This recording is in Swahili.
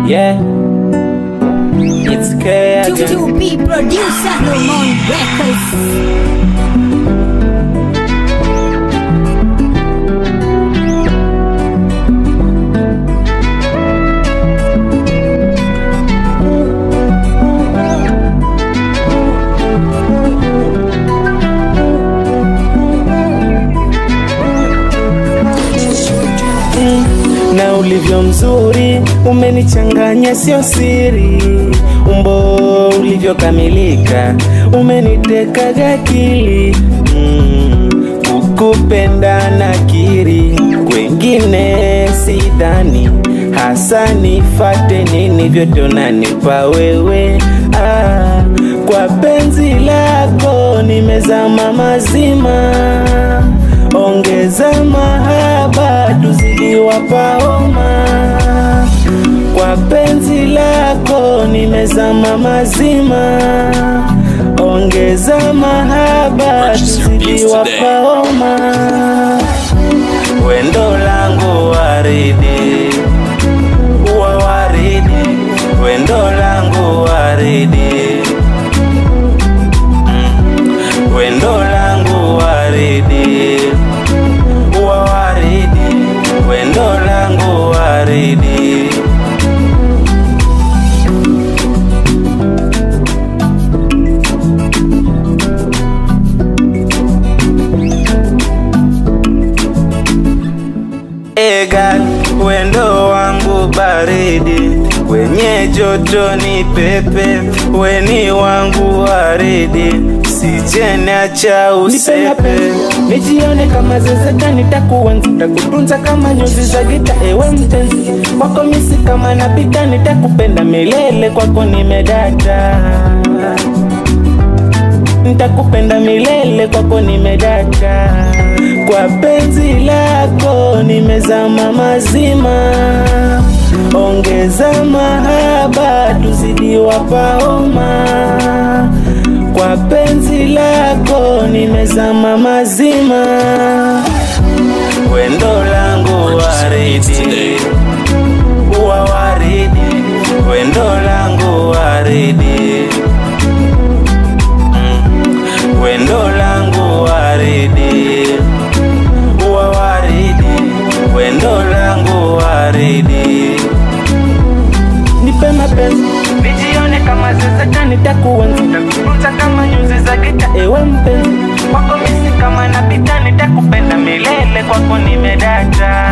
Yeah, it's K To, again. to be producer Lemon Records. na ulivyo mzuri umenichanganya, sio siri. Umbo ulivyokamilika umenitekaga akili mm, kukupenda nakiri, kwengine sidhani hasa nifate nini, vyote unanipa wewe ah, kwa penzi lako nimezama mazima ongeza mahaba tuzidi wapaoma kwa penzi lako nimezama mazima ongeza mahaba Purchase your tuzidi beats today. wapaoma wendo langu waridi uwa waridi wendo langu waridi Mm. wendo langu waridi uwa waridi wendo langu waridi Egal, wendo wangu baridi, wenye joto ni pepe, weni wangu waridi, sijeniacha usepe. Nijione kama zezeta, nitakuenzi, nitakutunza kama nyuzi za gita, ewe mpenzi kwako misi kama napita, nitakupenda milele, kwako nimedata nitakupenda milele, kwako nimedata. Kwa penzi lako nimezama mazima, ongeza mahaba tuzidi wapaoma. Kwa penzi lako nimezama mazima, wendo langu waridi, uwa waridi, wendo langu waridi wendo langu waridi uwa waridi wendo langu waridi nipe mapenzi nijione kama zezeta nitakuenzi nitakutunza kama nyuzi za gita ewe mpenzi kwako misi kama napita nitakupenda milele kwako nimedata